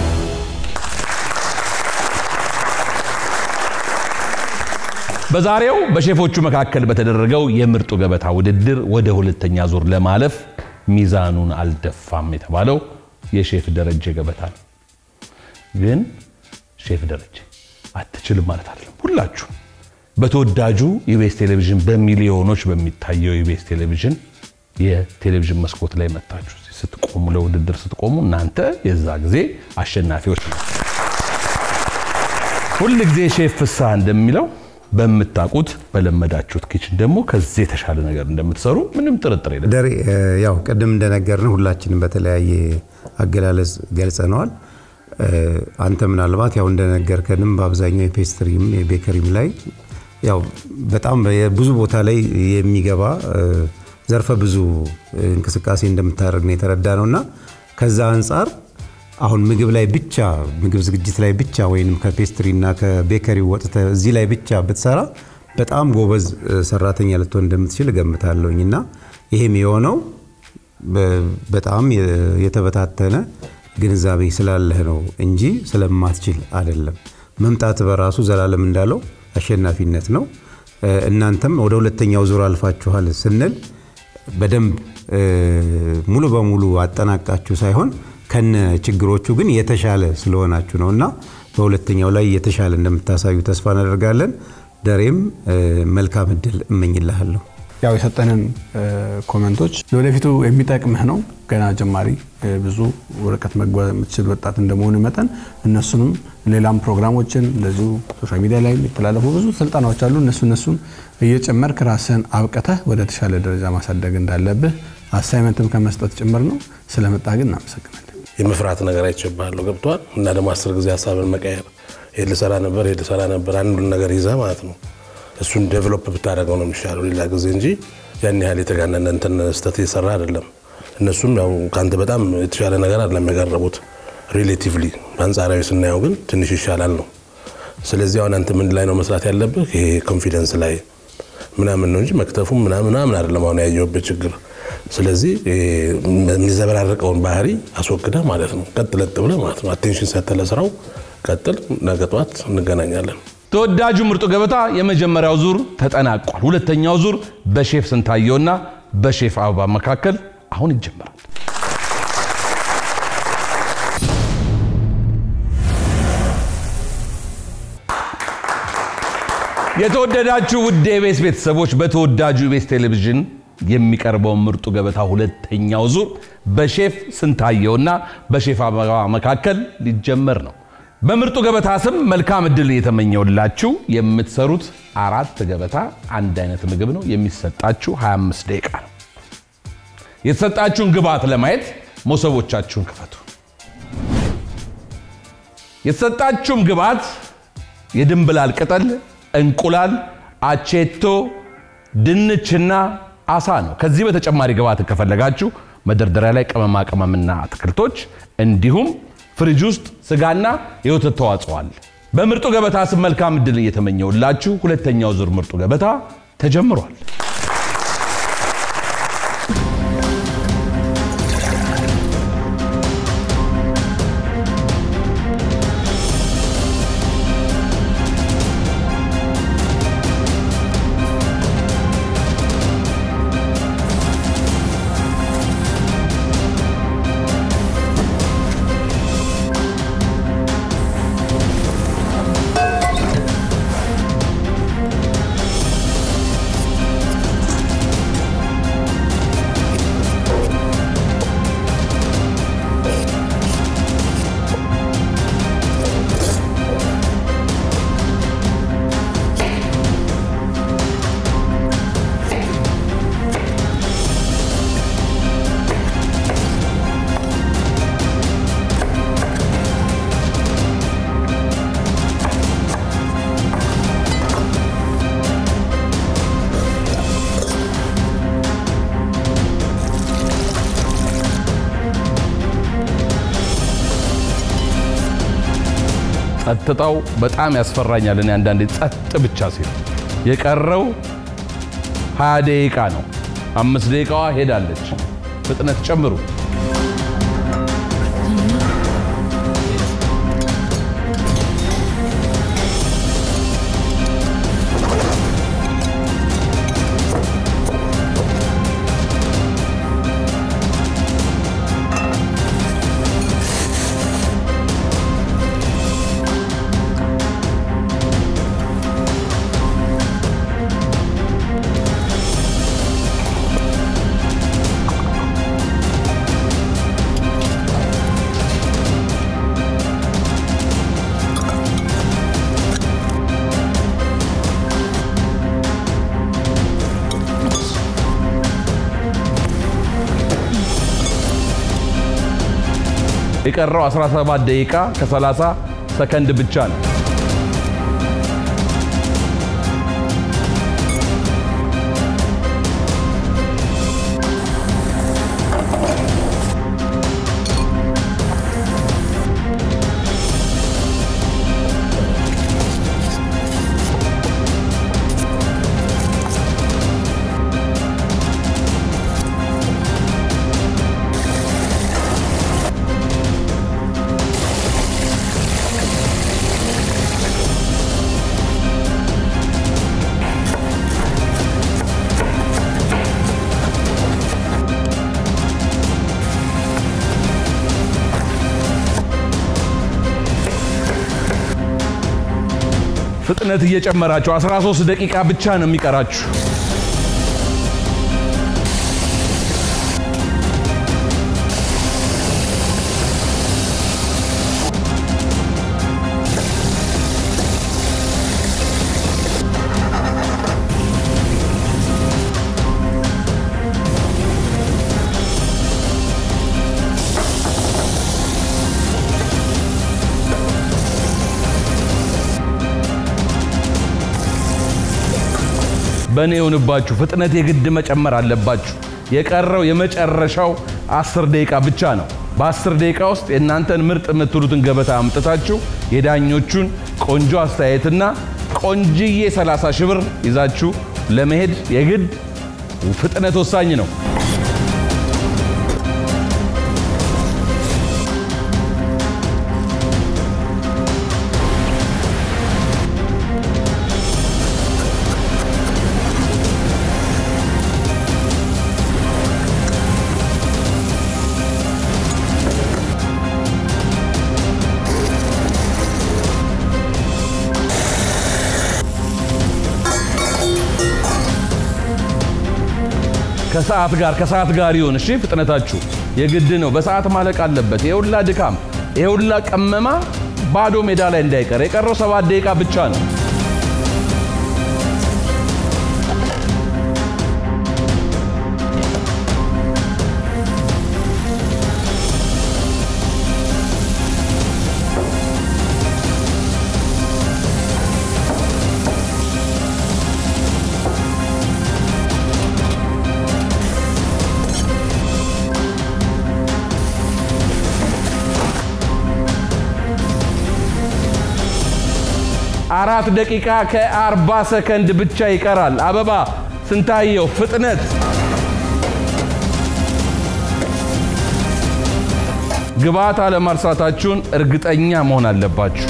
በዛሬው በሼፎቹ መካከል በተደረገው የምርጡ ገበታ ውድድር ወደ ሁለተኛ ዙር ለማለፍ ሚዛኑን አልደፋም የተባለው የሼፍ ደረጀ ገበታ ነው። ግን ሼፍ ደረጀ አትችልም ማለት አይደለም። ሁላችሁ በተወዳጁ ኢቢኤስ ቴሌቪዥን በሚሊዮኖች በሚታየው ኢቢኤስ ቴሌቪዥን የቴሌቪዥን መስኮት ላይ መታችሁ ስትቆሙ ለውድድር ስትቆሙ እናንተ የዛ ጊዜ አሸናፊዎች ነው። ሁል ጊዜ ሼፍ ፍስሐ እንደሚለው በምታውቁት በለመዳችሁት ኪችን ደግሞ ከዚህ የተሻለ ነገር እንደምትሰሩ ምንም ጥርጥር የለም። ደሬ እ፣ ያው ቅድም እንደነገርን ሁላችንም በተለያየ አገላለጽ ገልጸነዋል። እ፣ አንተ ምናልባት ያው እንደነገርከንም በአብዛኛው የፔስትሪም የቤከሪም ላይ ያው በጣም ብዙ ቦታ ላይ የሚገባ እ፣ ዘርፈ ብዙ እንቅስቃሴ እንደምታደርግ ነው የተረዳ ነው እና ከዛ አንጻር አሁን ምግብ ላይ ብቻ ምግብ ዝግጅት ላይ ብቻ ወይንም ከፔስትሪ እና ከቤከሪ ወጥተ እዚህ ላይ ብቻ ብትሰራ በጣም ጎበዝ እ፣ ሰራተኛ ልትሆን እንደምትችል እገምታለሁኝ እና ይሄም የሆነው በ- በጣም የ- የተበታተነ ግንዛቤ ስላለህ ነው እንጂ ስለማትችል አይደለም። መምጣት በራሱ ዘላለም እንዳለው አሸናፊነት ነው። እ፣ እናንተም ወደ ሁለተኛው ዙር አልፋችኋል ስንል በደንብ እ፣ ሙሉ በሙሉ አጠናቃችሁ ሳይሆን ከነ ችግሮቹ ግን የተሻለ ስለሆናችሁ ነው እና በሁለተኛው ላይ የተሻለ እንደምታሳዩ ተስፋ እናደርጋለን። ደሬም እ፣ መልካም እድል እመኝልሃለሁ። ያው የሰጠንን ኮመንቶች ለወደፊቱ የሚጠቅምህ ነው። ገና ጀማሪ ብዙ ርቀት መጓዝ የምትችል ወጣት እንደመሆኑ መጠን እነሱንም ሌላም ፕሮግራሞችን እንደዚሁ ሶሻል ሚዲያ ላይ የሚተላለፉ ብዙ ስልጠናዎች አሉ። እነሱ እነሱን እየጨመርክ ራስህን አብቅተህ ወደ ተሻለ ደረጃ ማሳደግ እንዳለብህ አሳይመንትም ከመስጠት ጭምር ነው። ስለመጣ ግን እናመሰግናለን። የመፍራት ነገር አይቼብሃለሁ ገብቷል። እና ደግሞ አስር ጊዜ ሀሳብን መቀየር ይሄ ልሰራ ነበር ይሄ ልሰራ ነበር አንዱን ነገር ይዘህ ማለት ነው እሱን ዴቨሎፕ ብታደርገው ነው የሚሻለው ሌላ ጊዜ እንጂ ያን ያህል የተጋነነ እንትን ስህተት እየሰራ አይደለም። እነሱም ያው ከአንተ በጣም የተሻለ ነገር አይደለም ያቀረቡት ሪሌቲቭሊ፣ በአንጻራዊ ስናየው ግን ትንሽ ይሻላል ነው። ስለዚህ አሁን አንተ ምን ላይ ነው መስራት ያለብህ? ይሄ ኮንፊደንስ ላይ ምናምን ነው እንጂ መክተፉም ምናምን ምናምን አይደለም አሁን ያየሁበት ችግር። ስለዚህ የሚዘበራረቀውን ባህሪ አስወግደህ ማለት ነው ቀጥ ለጥ ብለህ ማለት ነው አቴንሽን ሰጥተህ ለስራው ቀጥል። ነገ ጠዋት እንገናኛለን። ተወዳጁ ምርጡ ገበታ የመጀመሪያው ዙር ተጠናቋል። ሁለተኛው ዙር በሼፍ ስንታየውና በሼፍ አበባ መካከል አሁን ይጀምራል። የተወደዳችሁ ውድ የቤስ ቤተሰቦች በተወዳጁ ቤስ ቴሌቪዥን የሚቀርበው ምርጡ ገበታ ሁለተኛው ዙር በሼፍ ስንታየውና በሼፍ አበባ መካከል ሊጀመር ነው። በምርጡ ገበታ ስም መልካም እድል የተመኘውላችሁ የምትሰሩት አራት ገበታ አንድ አይነት ምግብ ነው። የሚሰጣችሁ 25 ደቂቃ ነው። የተሰጣችሁን ግብዓት ለማየት መሶቦቻችሁን ክፈቱ። የተሰጣችሁም ግብዓት የድንብላል ቅጠል፣ እንቁላል፣ አቼቶ፣ ድንችና አሳ ነው። ከዚህ በተጨማሪ ግብዓት ከፈለጋችሁ መደርደሪያ ላይ ቅመማ ቅመምና አትክልቶች እንዲሁም ፍሪጅ ውስጥ ስጋና የወተት ተዋጽኦ አለ። በምርጡ ገበታ ስም መልካም እድል እየተመኘውላችሁ ሁለተኛው ዙር ምርጡ ገበታ ተጀምሯል። ጸጥታው በጣም ያስፈራኛል። እኔ አንዳንዴ ጸጥ ብቻ ሲል የቀረው 20 ደቂቃ ነው። አምስት ደቂቃዋ ሄዳለች። ፍጥነት ጨምሩ። የቀረው 17 ደቂቃ ከ30 ሰከንድ ብቻ ነው። ፍጥነት እየጨመራችሁ 13 ደቂቃ ብቻ ነው የሚቀራችሁ። በእኔ የሆንባችሁ። ፍጥነት የግድ መጨመር አለባችሁ። የቀረው የመጨረሻው አስር ደቂቃ ብቻ ነው። በአስር ደቂቃ ውስጥ የእናንተን ምርጥ የምትሉትን ገበታ አምጥታችሁ የዳኞቹን ቆንጆ አስተያየትና ቆንጅዬ 30 ሺህ ብር ይዛችሁ ለመሄድ የግድ ፍጥነት ወሳኝ ነው። ከሰዓት ጋር ከሰዓት ጋር ይሁን። እሺ ፍጥነታችሁ የግድ ነው። በሰዓት ማለቅ አለበት። የሁላ ድካም የሁላ ቀመማ ባዶ ሜዳ ላይ እንዳይቀር። የቀረው ሰባት ደቂቃ ብቻ ነው። አራት ደቂቃ ከአርባ ሰከንድ ብቻ ይቀራል። አበባ ስንታየው ፍጥነት ግብዓት አለማርሳታችሁን እርግጠኛ መሆን አለባችሁ።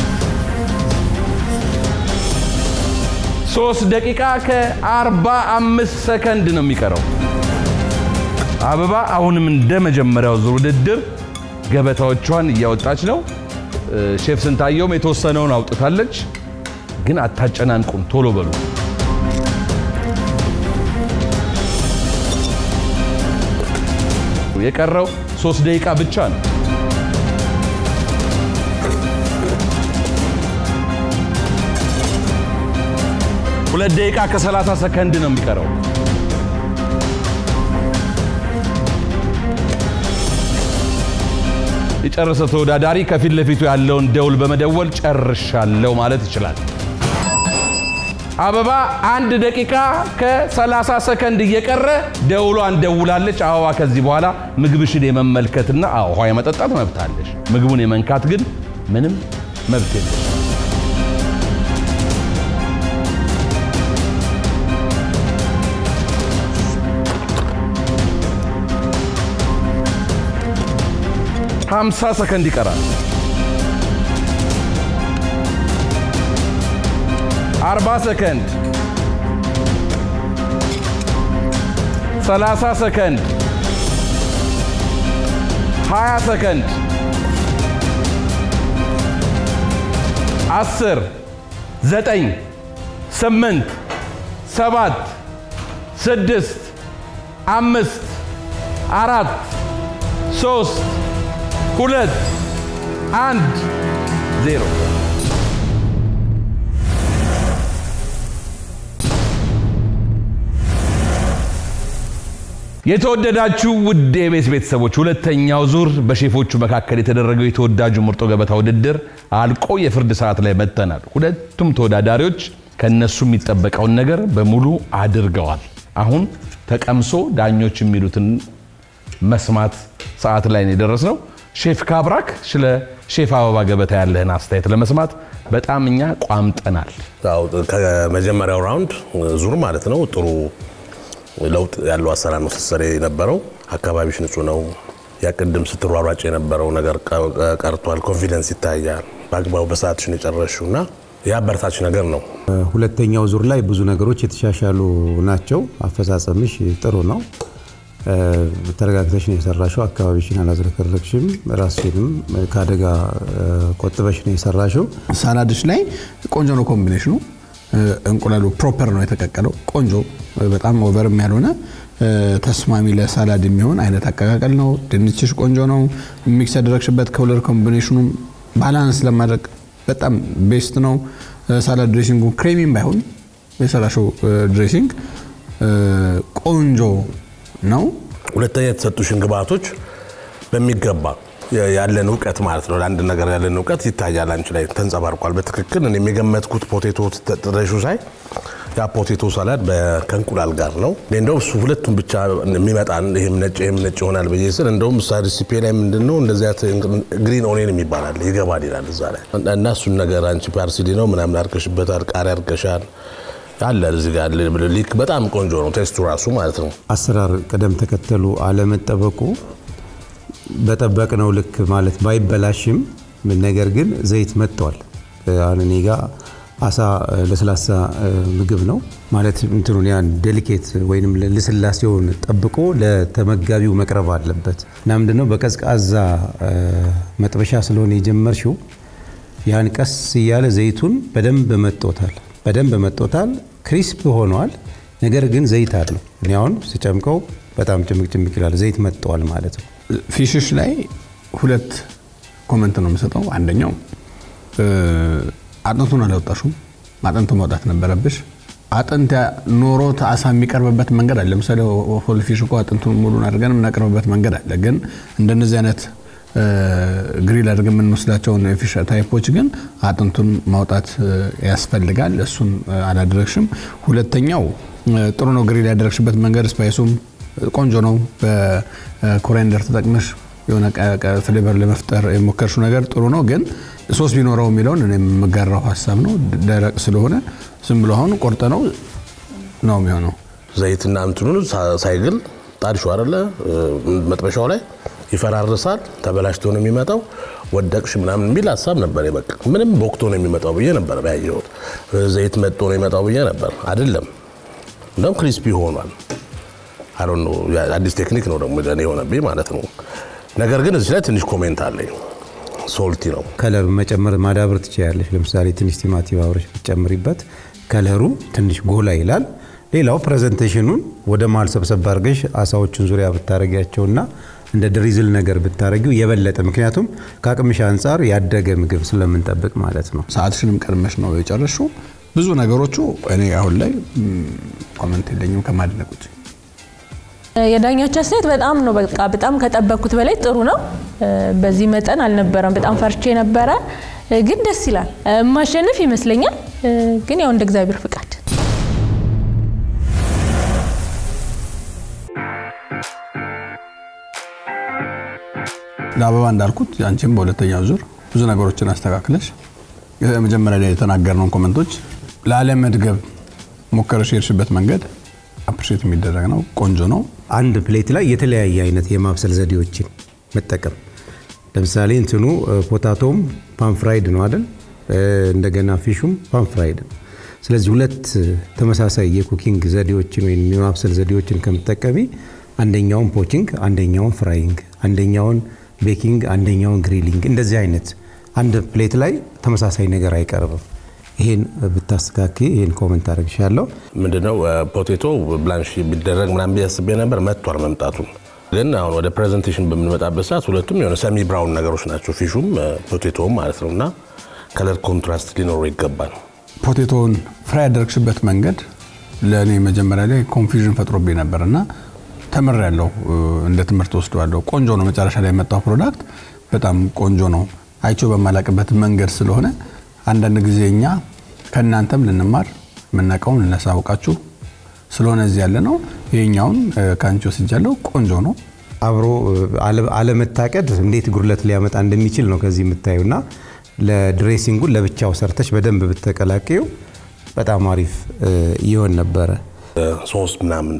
ሶስት ደቂቃ ከአርባ አምስት ሰከንድ ነው የሚቀረው። አበባ አሁንም እንደ መጀመሪያው ዙር ውድድር ገበታዎቿን እያወጣች ነው። ሼፍ ስንታየውም የተወሰነውን አውጥታለች። ግን አታጨናንቁን፣ ቶሎ በሉ። የቀረው ሶስት ደቂቃ ብቻ ነው። ሁለት ደቂቃ ከሰላሳ ሰከንድ ነው የሚቀረው። የጨረሰ ተወዳዳሪ ከፊት ለፊቱ ያለውን ደውል በመደወል ጨርሻለሁ ማለት ይችላል። አበባ አንድ ደቂቃ ከ30 ሰከንድ እየቀረ ደውሏን ደውላለች። አበባ ከዚህ በኋላ ምግብሽን የመመልከትና ውሃ የመጠጣት መብት አለሽ። ምግቡን የመንካት ግን ምንም መብት የለሽ። ሀምሳ ሰከንድ ይቀራል። አርባ ሰከንድ፣ ሰላሳ ሰከንድ፣ ሀያ ሰከንድ፣ አስር ዘጠኝ ስምንት ሰባት ስድስት አምስት አራት ሶስት ሁለት አንድ ዜሮ የተወደዳችሁ ውድ የቤት ቤተሰቦች ሁለተኛው ዙር በሼፎቹ መካከል የተደረገው የተወዳጁ ምርጦ ገበታ ውድድር አልቆ የፍርድ ሰዓት ላይ መጥተናል። ሁለቱም ተወዳዳሪዎች ከነሱ የሚጠበቀውን ነገር በሙሉ አድርገዋል። አሁን ተቀምሶ ዳኞች የሚሉትን መስማት ሰዓት ላይ ነው የደረስነው። ሼፍ ካብራክ ስለ ሼፍ አበባ ገበታ ያለህን አስተያየት ለመስማት በጣም እኛ ቋምጠናል። ያው ከመጀመሪያው ራውንድ ዙር ማለት ነው ጥሩ ለውጥ ያለው አሰራር ነው ስትሰሪ የነበረው። አካባቢሽ ንጹህ ነው። ያቅድም ስትሯሯጭ የነበረው ነገር ቀርቷል። ኮንፊደንስ ይታያል። በአግባቡ በሰዓትሽ ነው የጨረስሽው እና የአበረታች ነገር ነው። ሁለተኛው ዙር ላይ ብዙ ነገሮች የተሻሻሉ ናቸው። አፈጻጸምሽ ጥሩ ነው። ተረጋግተሽ ነው የሰራሽው። አካባቢሽን አላዝረከረክሽም። ራስሽንም ከአደጋ ቆጥበሽ ነው የሰራሽው። ሳላድሽ ላይ ቆንጆ ነው ኮምቢኔሽኑ። እንቁላሉ ፕሮፐር ነው የተቀቀለው። ቆንጆ በጣም ኦቨርም ያልሆነ ተስማሚ ለሳላድ የሚሆን አይነት አቀቃቀል ነው። ድንችሽ ቆንጆ ነው። ሚክስ ያደረግሽበት ከለር ኮምቢኔሽኑም ባላንስ ለማድረግ በጣም ቤስት ነው። ሳላድ ድሬሲንጉ ክሬሚም ባይሆን የሰራሽው ድሬሲንግ ቆንጆ ነው። ሁለተኛ የተሰጡሽን ግብአቶች በሚገባ ያለን እውቀት ማለት ነው። ለአንድ ነገር ያለን እውቀት ይታያል፣ አንቺ ላይ ተንጸባርቋል። በትክክል እኔ የገመትኩት ፖቴቶ ጥረሹ ሳይ ያ ፖቴቶ ሳላድ በ- ከእንቁላል ጋር ነው። እኔ እንደውም እሱ ሁለቱም ብቻ የሚመጣ ይህም ነጭ ይህም ነጭ ይሆናል ብዬ ስል እንደውም እሳ ሪሲፔ ላይ ምንድን ነው እንደዚያ ግሪን ኦኔን የሚባላል ይገባል ይላል እዛ ላይ እና እሱን ነገር አንቺ ፓርሲሊ ነው ምናምን አድርገሽበታል፣ ቃሪያ አድርገሻል አለ እዚህ ጋር ሊክ በጣም ቆንጆ ነው ቴስቱ ራሱ ማለት ነው። አሰራር ቅደም ተከተሉ አለመጠበቁ በጠበቅነው ልክ ማለት ባይበላሽም ነገር ግን ዘይት መጥቷል። አሁን እኔ ጋ አሳ ለስላሳ ምግብ ነው ማለት እንትኑን ያን ዴሊኬት ወይም ልስላሴውን ጠብቆ ለተመጋቢው መቅረብ አለበት እና ምንድነው በቀዝቃዛ መጥበሻ ስለሆነ የጀመርሽው ያን ቀስ እያለ ዘይቱን በደንብ መጦታል በደንብ መጦታል። ክሪስፕ ሆኗል። ነገር ግን ዘይት አለው። እኔ አሁን ስጨምቀው በጣም ጭምቅ ጭምቅ ይላል። ዘይት መጥተዋል ማለት ነው። ፊሽሽ ላይ ሁለት ኮመንት ነው የምሰጠው። አንደኛው አጥንቱን አላወጣሹም። አጥንቱ ማውጣት ነበረብሽ። አጥንት ኖሮት አሳ የሚቀርብበት መንገድ አለ። ለምሳሌ ሆል ፊሽ እኮ አጥንቱን ሙሉን አድርገን የምናቀርብበት መንገድ አለ። ግን እንደነዚህ አይነት ግሪል አድርገን የምንወስዳቸውን የፊሽ ታይፖች ግን አጥንቱን ማውጣት ያስፈልጋል። እሱን አላደረግሽም። ሁለተኛው ጥሩ ነው ግሪል ያደረግሽበት መንገድ፣ ስፓይሱም ቆንጆ ነው። በኮሪያንደር ተጠቅመሽ የሆነ ፍሌቨር ለመፍጠር የሞከርሽው ነገር ጥሩ ነው። ግን ሶስ ቢኖረው የሚለውን እኔ የምጋራው ሀሳብ ነው። ደረቅ ስለሆነ ዝም ብሎ አሁን ቆርጠ ነው ነው የሚሆነው። ዘይትና እንትኑን ሳይግል ጣድሹ አይደለ መጥበሻው ላይ ይፈራርሳል። ተበላሽቶ ነው የሚመጣው። ወደቅሽ ምናምን የሚል ሀሳብ ነበር። በቃ ምንም ቦክቶ ነው የሚመጣው ብዬ ነበር ያየሁት። ዘይት መጥቶ ነው የሚመጣው ብዬ ነበር። አይደለም፣ እንደውም ክሪስፒ ሆኗል። አሁን አዲስ ቴክኒክ ነው ደግሞ ለእኔ የሆነብኝ ማለት ነው። ነገር ግን እዚህ ላይ ትንሽ ኮሜንት አለኝ። ሶልቲ ነው። ከለር መጨመር ማዳበር ትችላለች። ለምሳሌ ትንሽ ቲማቲም አብረሽ ብትጨምሪበት ከለሩ ትንሽ ጎላ ይላል። ሌላው ፕሬዘንቴሽኑን ወደ መሀል ሰብሰብ አድርገሽ አሳዎቹን ዙሪያ ብታረጊያቸውና እንደ ድሪዝል ነገር ብታረጊው የበለጠ ምክንያቱም ከአቅምሽ አንጻር ያደገ ምግብ ስለምንጠብቅ ማለት ነው። ሰዓትሽንም ቀድመሽ ነው የጨረሽው። ብዙ ነገሮቹ እኔ አሁን ላይ ኮመንት የለኝም ከማድነቅ ውጭ። የዳኞች አስተያየት በጣም ነው በቃ በጣም ከጠበቅኩት በላይ ጥሩ ነው። በዚህ መጠን አልነበረም። በጣም ፈርቼ ነበረ፣ ግን ደስ ይላል። ማሸነፍ ይመስለኛል፣ ግን ያው እንደ እግዚአብሔር ፍቃድ ለአበባ እንዳልኩት አንቺም በሁለተኛው ዙር ብዙ ነገሮችን አስተካክለሽ መጀመሪያ ላይ የተናገርነውን ኮመንቶች ላለመድገብ ሞከረሽ የሄድሽበት መንገድ አፕሪሼት የሚደረግ ነው። ቆንጆ ነው። አንድ ፕሌት ላይ የተለያየ አይነት የማብሰል ዘዴዎችን መጠቀም ለምሳሌ እንትኑ ፖታቶም ፓንፍራይድ ነው አይደል? እንደገና ፊሹም ፓንፍራይድ ነው። ስለዚህ ሁለት ተመሳሳይ የኩኪንግ ዘዴዎችን ወይም የማብሰል ዘዴዎችን ከምትጠቀሚ አንደኛውን ፖቺንግ፣ አንደኛውን ፍራይንግ፣ አንደኛውን ቤኪንግ፣ አንደኛውን ግሪሊንግ እንደዚህ አይነት አንድ ፕሌት ላይ ተመሳሳይ ነገር አይቀርብም። ይሄን ብታስተካኪ ይሄን ኮመንት አድርግሻለሁ። ምንድነው ፖቴቶ ብላንሽ ቢደረግ ምናምን ብዬ አስቤ ነበር። መጥቷል መምጣቱን ግን አሁን ወደ ፕሬዘንቴሽን በምንመጣበት ሰዓት ሁለቱም የሆነ ሰሚ ብራውን ነገሮች ናቸው፣ ፊሹም ፖቴቶውም ማለት ነው። እና ከለር ኮንትራስት ሊኖረው ይገባል። ፖቴቶውን ፍራይ ያደረግሽበት መንገድ ለእኔ መጀመሪያ ላይ ኮንፊዥን ፈጥሮብኝ ነበር እና ተምር ያለው እንደ ትምህርት ወስደዋለሁ። ቆንጆ ነው። መጨረሻ ላይ የመጣው ፕሮዳክት በጣም ቆንጆ ነው። አይቼው በማላቅበት መንገድ ስለሆነ አንዳንድ ጊዜ እኛ ከእናንተም ልንማር የምናውቀውን ልናሳውቃችሁ ስለሆነ እዚህ ያለ ነው። ይሄኛውን ከአንቺ ወስጃለሁ። ቆንጆ ነው። አብሮ አለመታቀድ እንዴት ጉድለት ሊያመጣ እንደሚችል ነው ከዚህ የምታዩና ለድሬሲንጉን ለብቻው ሰርተች በደንብ ብትቀላቀዩ በጣም አሪፍ ይሆን ነበረ። ሶስት ምናምን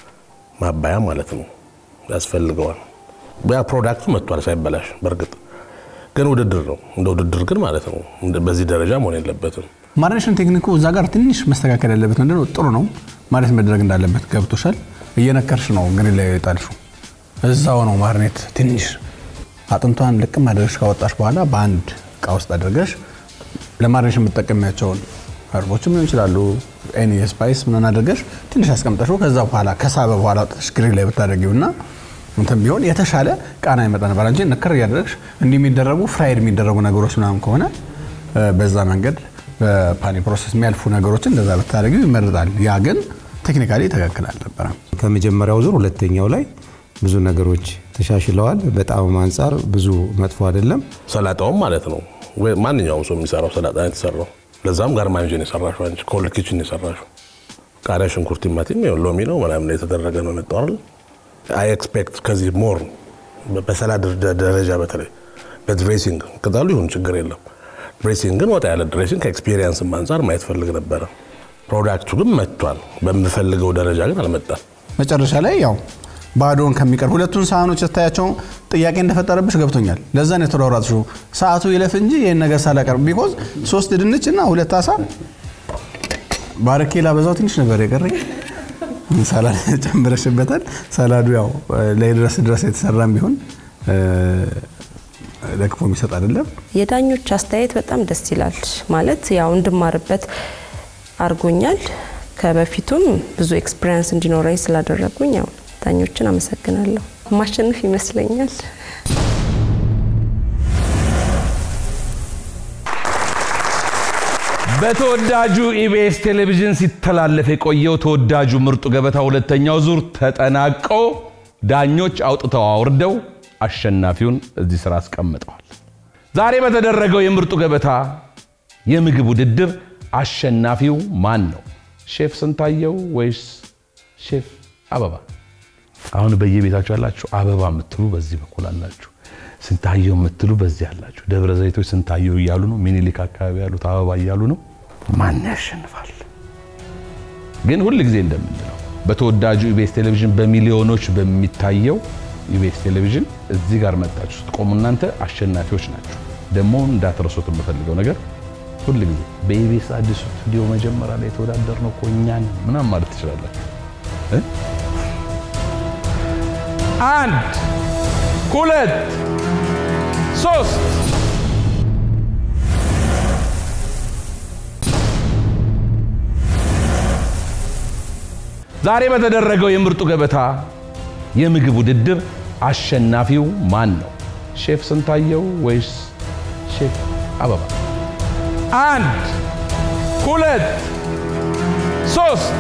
ማባያ ማለት ነው ያስፈልገዋል። ያ ፕሮዳክቱ መጥቷል ሳይበላሽ። በእርግጥ ግን ውድድር ነው፣ እንደ ውድድር ግን ማለት ነው በዚህ ደረጃ መሆን የለበትም። ማሪኔሽን ቴክኒኩ እዛ ጋር ትንሽ መስተካከል ያለበት ምንድነው? ጥሩ ነው ማለት መደረግ እንዳለበት ገብቶሻል። እየነከርሽ ነው ግሪል ላይ የጣልሽው እዛው ነው ማርኔት ትንሽ አጥንቷን ልቅም አድርገሽ ካወጣሽ በኋላ በአንድ እቃ ውስጥ አድርገሽ ለማሪኔሽን የምትጠቀሚያቸውን ህርቦችም ሊሆን ይችላሉ ኤኒ ስፓይስ ምን አድርገሽ ትንሽ አስቀምጠሽ ከዛ በኋላ ከሳበ በኋላ አውጥተሽ ግሪል ላይ ብታደርጊው እና እንትን ቢሆን የተሻለ ቃና ይመጣ ነበር እንጂ ንክር እያደረግሽ እንዲህ የሚደረጉ ፍራይድ የሚደረጉ ነገሮች ምናምን ከሆነ በዛ መንገድ በፓኒ ፕሮሰስ የሚያልፉ ነገሮችን እንደዛ ብታደርጊው ይመረጣል። ያ ግን ቴክኒካሊ ትክክል አልነበረም። ከመጀመሪያው ዙር ሁለተኛው ላይ ብዙ ነገሮች ተሻሽለዋል። በጣም አንጻር ብዙ መጥፎ አይደለም። ሰላጣውም ማለት ነው ወይ ማንኛውም ሰው የሚሰራው ሰላጣ ነው የተሰራው። ለዛም ጋርማንጅን የሰራሽው አንቺ ኮልድ ኪችን የሰራሽው ቃሪያ፣ ሽንኩርት፣ ቲማቲም ያው ሎሚ ነው ምናምን የተደረገ ነው የመጣው አይደል? አይ ኤክስፔክት ከዚህ ሞር በሰላድ ደ- ደረጃ በተለይ በድሬሲንግ ቅጠሉ ይሁን ችግር የለም። ድሬሲንግ ግን ወጣ ያለ ድሬሲንግ ከኤክስፒሪየንስ አንጻር ማየት ፈልግ ነበረ። ፕሮዳክቱ ግን መጥቷል። በምፈልገው ደረጃ ግን አልመጣም። መጨረሻ ላይ ያው ባዶን ከሚቀር ሁለቱን ሳህኖች ስታያቸው ጥያቄ እንደፈጠረብሽ ገብቶኛል። ለዛ ነው የተሯሯጥሽው። ሰዓቱ ይለፍ እንጂ ይህን ነገር ሳላቀርብ ቢኮዝ ሶስት ድንች እና ሁለት አሳ ባረኬ ላበዛው ትንሽ ነበር የቀረኝ። ሰላድ ጨምረሽበታል። ሰላዱ ያው ላይ ድረስ ድረስ የተሰራም ቢሆን እ፣ ለክፎ የሚሰጥ አይደለም። የዳኞች አስተያየት በጣም ደስ ይላል። ማለት ያው እንድማርበት አድርጎኛል። ከበፊቱም ብዙ ኤክስፒሪየንስ እንዲኖረኝ ስላደረጉኝ ያው ዳኞችን አመሰግናለሁ። ማሸነፍ ይመስለኛል። በተወዳጁ ኢቢኤስ ቴሌቪዥን ሲተላለፍ የቆየው ተወዳጁ ምርጡ ገበታ ሁለተኛው ዙር ተጠናቆ ዳኞች አውጥተው አውርደው አሸናፊውን እዚህ ስራ አስቀምጠዋል። ዛሬ በተደረገው የምርጡ ገበታ የምግብ ውድድር አሸናፊው ማን ነው? ሼፍ ስንታየው ወይስ ሼፍ አበባ? አሁን በየቤታችሁ ያላችሁ አበባ የምትሉ በዚህ በኩል አላችሁ፣ ስንታየው የምትሉ በዚህ አላችሁ። ደብረ ዘይቶች ስንታየው እያሉ ነው። ሚኒሊክ አካባቢ ያሉት አበባ እያሉ ነው። ማን ያሸንፋል? ግን ሁል ጊዜ እንደምንለው በተወዳጁ ኢቢኤስ ቴሌቪዥን በሚሊዮኖች በሚታየው ኢቢኤስ ቴሌቪዥን እዚህ ጋር መጣችሁ ስትቆሙ እናንተ አሸናፊዎች ናችሁ። ደግሞ እንዳትረሱት የምፈልገው ነገር ሁል ጊዜ በኢቢኤስ አዲሱ ስቱዲዮ መጀመሪያ ላይ የተወዳደር ነው እኮ እኛን ምናምን ማለት ትችላላችሁ እ? አንድ ሁለት ሶስት ዛሬ በተደረገው የምርጡ ገበታ የምግብ ውድድር አሸናፊው ማን ነው? ሼፍ ስንታየው ወይስ ሼፍ አበባ? አንድ ሁለት ሶስት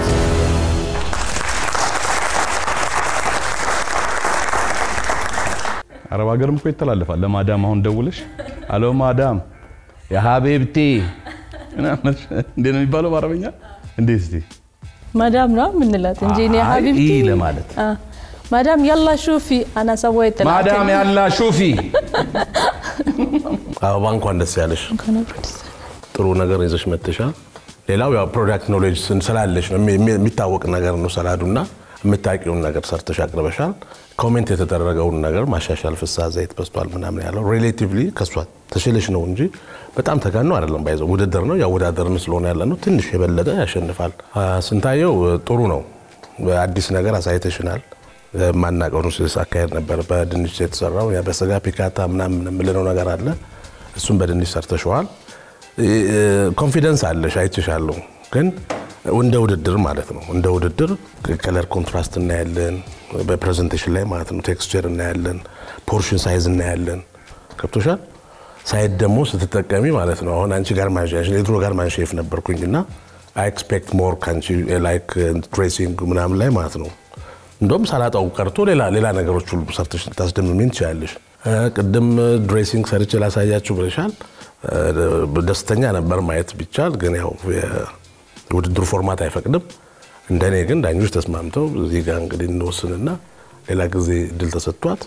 አረብ ሀገርም እኮ ይተላለፋል። ለማዳም አሁን ደውለሽ አሎ ማዳም የሀቤብቴ ምናምን እንዴ ነው የሚባለው በአረበኛ? እንዴ እስቲ ማዳም ነው የምንላት እንጂ እኔ አይ ሀቢብቲ ኢ ለማለት አ፣ ማዳም ያላ ሹፊ አና ሰወይ ጥላት ማዳም ያላ ሹፊ አበባ እንኳን ደስ ያለሽ። ጥሩ ነገር ይዘሽ መጥተሻል። ሌላው ያው ፕሮዳክት ኖሌጅ ስላለሽ ነው የሚ- የሚታወቅ ነገር ነው። ሰላዱና የምታውቂውን ነገር ሰርተሽ አቅርበሻል። ኮሜንት የተደረገውን ነገር ማሻሻል፣ ፍስሐ ዘይት በስቷል ምናምን ያለው ሪሌቲቭሊ ከሷ ተሽለሽ ነው እንጂ በጣም ተጋኖ አይደለም። ባይዘው ውድድር ነው ያወዳደርን ስለሆነ ያለ ነው። ትንሽ የበለጠ ያሸንፋል። አ፣ ስንታየው ጥሩ ነው። አዲስ ነገር አሳይተሽናል። ማናቀው አካሄድ ነበር። በድንች የተሰራው ያ በስጋ ፒካታ ምናምን የምልነው ነገር አለ። እሱም በድንች ሰርተሸዋል። ኮንፊደንስ አለሽ አይችሻለሁ። ግን እንደ ውድድር ማለት ነው እንደ ውድድር ከለር ኮንትራስት እናያለን፣ በፕሬዘንቴሽን ላይ ማለት ነው። ቴክስቸር እናያለን፣ ፖርሽን ሳይዝ እናያለን። ገብቶሻል። ሳይድ ደግሞ ስትጠቀሚ ማለት ነው። አሁን አንቺ ጋር ማንሽ የድሮ ጋር ማንሼፍ ነበርኩኝ እና አይ ኤክስፔክት ሞር ከአንቺ ላይክ ድሬሲንግ ምናምን ላይ ማለት ነው። እንደውም ሰላጣው ቀርቶ ሌላ ሌላ ነገሮች ሁሉ ሰርተሽ ልታስደምሚን ትችላለሽ። እ፣ ቅድም ድሬሲንግ ሰርቼ ላሳያችሁ ብለሻል። እ፣ ደስተኛ ነበር ማየት ቢቻል፣ ግን ያው የውድድሩ ፎርማት አይፈቅድም። እንደኔ ግን ዳኞች ተስማምተው እዚህ ጋር እንግዲህ እንወስንና ሌላ ጊዜ እድል ተሰጥቷት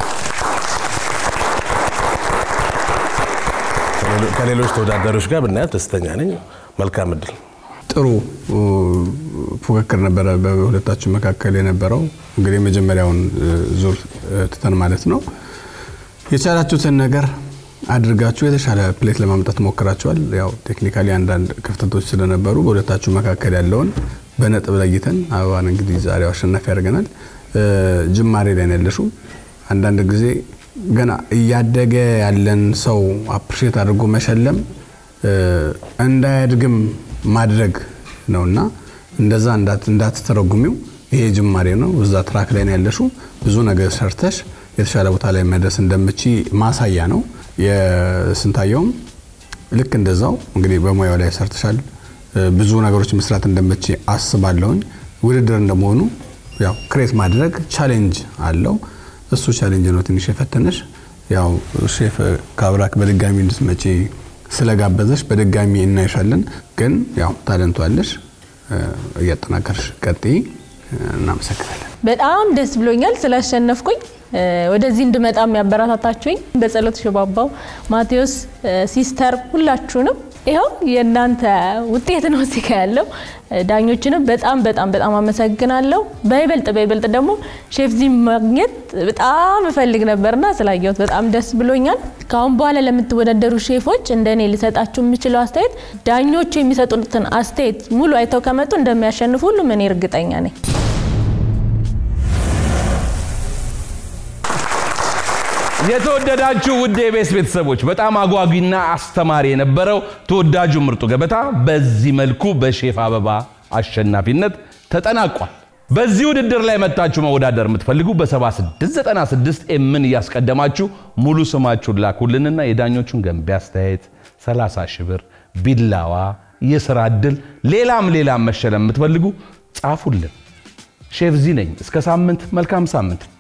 ከሌሎች ተወዳዳሪዎች ጋር ብናያት ደስተኛ ነኝ። መልካም እድል። ጥሩ እ፣ ፉክክር ነበረ በሁለታችን መካከል የነበረው። እንግዲህ የመጀመሪያውን እ፣ ዙር እ፣ ትተን ማለት ነው የቻላችሁትን ነገር አድርጋችሁ የተሻለ ፕሌት ለማምጣት ሞክራችኋል። ያው ቴክኒካሊ አንዳንድ ክፍተቶች ስለነበሩ በሁለታችሁ መካከል ያለውን በነጥብ ለይተን አበባን እንግዲህ ዛሬው አሸናፊ ያደርገናል። እ፣ ጅማሬ ላይ ነው ያለሽው። አንዳንድ ጊዜ ገና እያደገ ያለን ሰው አፕሪሼት አድርጎ መሸለም እ፣ እንዳያድግም ማድረግ ነውና እንደዛ እንዳት- እንዳትተረጉሚው ይሄ ጅማሬ ነው። እዛ ትራክ ላይ ነው ያለሽው። ብዙ ነገር ሰርተሽ የተሻለ ቦታ ላይ መድረስ እንደምቺ ማሳያ ነው። የስንታየውም ልክ እንደዛው እንግዲህ በሙያው ላይ ሰርተሻል። እ፣ ብዙ ነገሮች መስራት እንደምቺ አስባለሁኝ። ውድድር እንደመሆኑ ያው ክሬት ማድረግ ቻሌንጅ አለው። እሱ ቻሌንጅ ነው ትንሽ የፈተነሽ። ያው ሼፍ ካብራክ በድጋሚ እንድትመጪ ስለጋበዘሽ በድጋሚ እናይሻለን። ግን ያው ታለንቱ አለሽ። እ፣ እያጠናከርሽ ቀጥይ። እናመሰግናለን። በጣም ደስ ብሎኛል ስላሸነፍኩኝ። ወደዚህ እንድመጣ የሚያበረታታችሁኝ በጸሎት ሽባባው፣ ማቴዎስ፣ ሲስተር ሁላችሁንም ይኸው የእናንተ ውጤት ነው እዚህ ጋ ያለው። ዳኞችንም በጣም በጣም በጣም አመሰግናለሁ። በይበልጥ በይበልጥ ደግሞ ሼፍ ዚ ማግኘት በጣም እፈልግ ነበርና ስላየሁት በጣም ደስ ብሎኛል። ከአሁን በኋላ ለምትወዳደሩ ሼፎች እንደ እኔ ልሰጣችሁ የምችለው አስተያየት ዳኞቹ የሚሰጡትን አስተያየት ሙሉ አይተው ከመጡ እንደሚያሸንፉ ሁሉም እኔ እርግጠኛ ነኝ። የተወደዳችሁ ውድ የቤስ ቤተሰቦች በጣም አጓጊና አስተማሪ የነበረው ተወዳጁ ምርጡ ገበታ በዚህ መልኩ በሼፍ አበባ አሸናፊነት ተጠናቋል። በዚህ ውድድር ላይ መጣችሁ መወዳደር የምትፈልጉ በ7696 ኤምን እያስቀደማችሁ ሙሉ ስማችሁን ላኩልንና የዳኞቹን ገንቢ አስተያየት 30 ሺህ ብር፣ ቢላዋ፣ የስራ እድል፣ ሌላም ሌላም መሸለም የምትፈልጉ ጻፉልን። ሼፍ ዚ ነኝ። እስከ ሳምንት፣ መልካም ሳምንት።